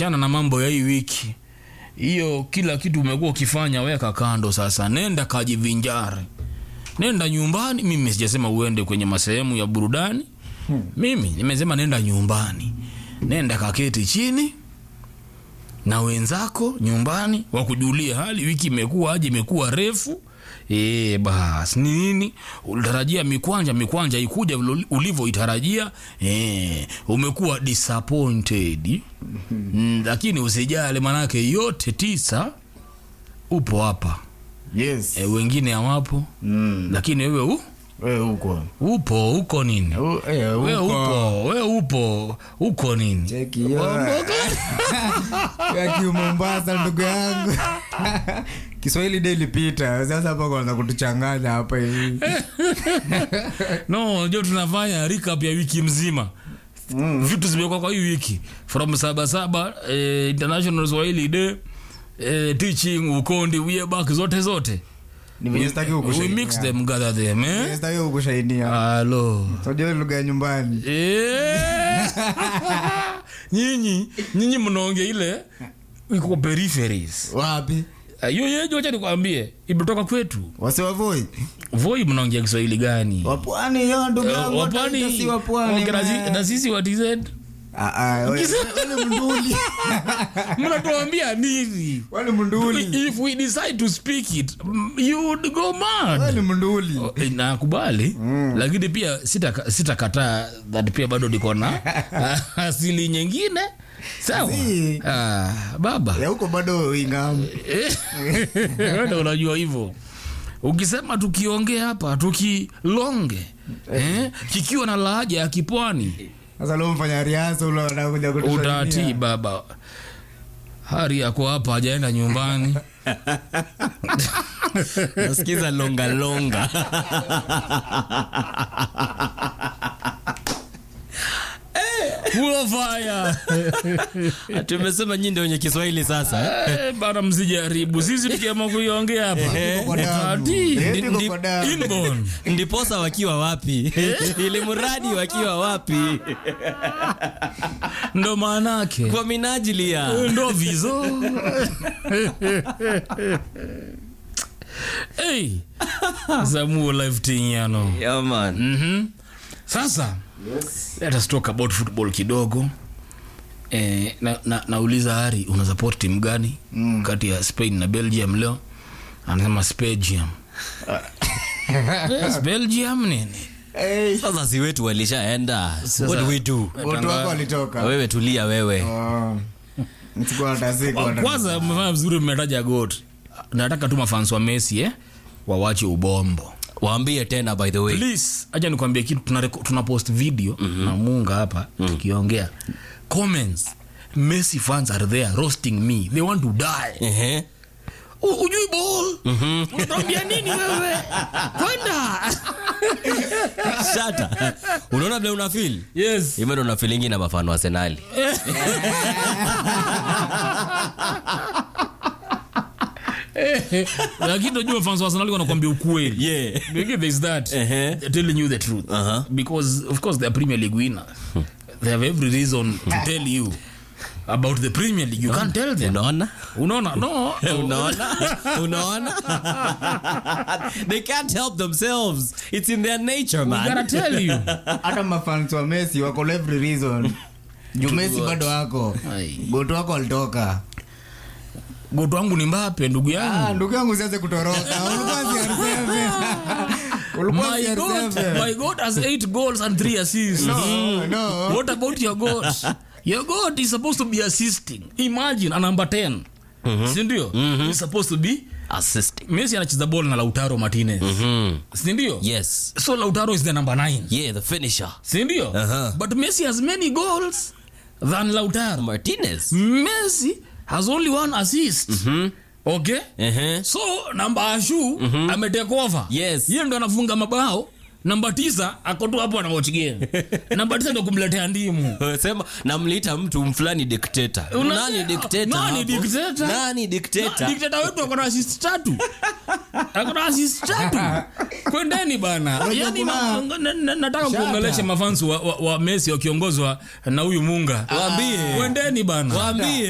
wachana na mambo ya hii wiki hiyo kila kitu umekuwa ukifanya weka kando sasa nenda kajivinjari nenda nyumbani mimi sijasema uende kwenye masehemu ya burudani mimi nimesema nenda nyumbani nenda kaketi chini na wenzako nyumbani wakujulia hali wiki imekuwa aje imekuwa refu e, bas ni nini ulitarajia mikwanja mikwanja ikuja vile ulivyoitarajia e, umekuwa disappointed mm, lakini usijali manake yote tisa upo hapa yes e, wengine hawapo mm. lakini wewe u, wewe huko upo uko nini U- eh, we huko. upo we upo uko nini Cheki hiyo. ya kiumombasa ndugu yangu kiswahili de ilipita sasa hapa kwanza kutuchanganya hapa hivi no jo tunafanya recap ya wiki mzima mm. vitu zimekuwa kwa hii wiki from sabasaba eh, international swahili day eh, teaching ukondi weback zote zote ni venye sitaki we mix kukushainia them gather them eh? sitaki kukushainia halo unajua lugha ya nyumbani Eh. nyinyi nyinyi mnaongea ile iko peripheries wapi Ah, hiyo yejo acha nikwambie imetoka kwetu wasiwavoi voi mnaongea kiswahili gani wapwani yo ndugu Eh, yangu wapwani wataita si wapwani okay, na si- man. na sisi wa TZ Ah, ah, we- wale mnduli mnatuambia nini wale mnduli if we decide to speak it mm, you would go mad wale mnduli Oh, eh, nakubali lakini pia sitaka- sitakataa that pia bado niko na asili nyingine sawa Si. ah, baba ya huko bado ingamu Eh, wewe ndio unajua hivyo ukisema tukiongea hapa tukilonge eh, kikiwa na lahaja ya kipwani sasa leo mfanya riasa ule anakuja utatii kutusalimia baba hari yako hapa hajaenda nyumbani nasikiza longa longa Full of fire. tumesema nyinyi ndio wenye kiswahili sasa eh? Eh, bana msijaribu sisi tukiama kuiongea hapa Iko kwa damu. Utatii. Eh, iko Ndi- kwa damu. Inborn. ndiposa wakiwa wapi ili mradi wakiwa wapi ndo maanake kwa minajili ya ndo vizo hey. zamuo life tinyano yeah, man. mm-hmm. sasa let us talk about football kidogo eh, na, na, nauliza hari una support timu gani mm. kati ya spain na belgium leo anasema spagium yes, belgium nini Eh, sasa si wetu walishaenda what do we do watu wako walitoka wewe tulia wewe Oh. Sikuwa hata siku hata- kwanza mmefanya vizuri mmetaja got nataka tu mafans wa messi eh? wawache ubombo waambie tena by the way please acha nikwambie kitu tuna, reko- tuna post video mm-hmm. na munga hapa mm-hmm. tukiongea comments messi fans are there roasting me they want to die Ehe. U- ujui ball unatuambia nini wewe kwenda shata unaona vile una feel yes hivyo ndo una feelingi na mafano wa senali lakini unajua fans wa Arsenal wanakuambia ukweli yeah. Maybe there's that Ehe. they're telling you the truth Uh-huh. because of course they're Premier League winners they have every reason to tell you about the Premier League you can't tell them unaona unaona no unaona unaona they can't help themselves it's in their nature I gotta man tell you hata mafans wa messi wako na every reason juu messi bado wako Ai. goto wako walitoka goto wangu ni Mbappe ndugu Ah, yangu ndugu yangu sianze kutoroka ulikuwa CR7 ulikuwa my goat, CR7 my goat has eight goals and three assists no no what about your goat your goat is supposed to be assisting imagine a number 10 sindio is supposed to be assisting messi anacheza ball na lautaro martinez mm. sindio yes so lautaro is the number 9 yeah the finisher sindio Uh-huh. but messi has many goals than lautaro martinez messi has only one assist okay Ehe. so namba ashu ametake over Yes. yeye ndo anafunga mabao namba tisa akotu hapo anawochigea namba tisa ndo kumletea ndimu sema namliita mtu fulani dikteta Una- nani dikteta Nani hapo? dictator? nani Na- dikteta dikteta wetu akona assist tatu akona assist tatu kwendeni bana yani kuna- ma- na- na- nataka Shut kuongelesha up. mafansi wa, wa, wa messi wakiongozwa na huyu munga Waambie. kwendeni bana waambie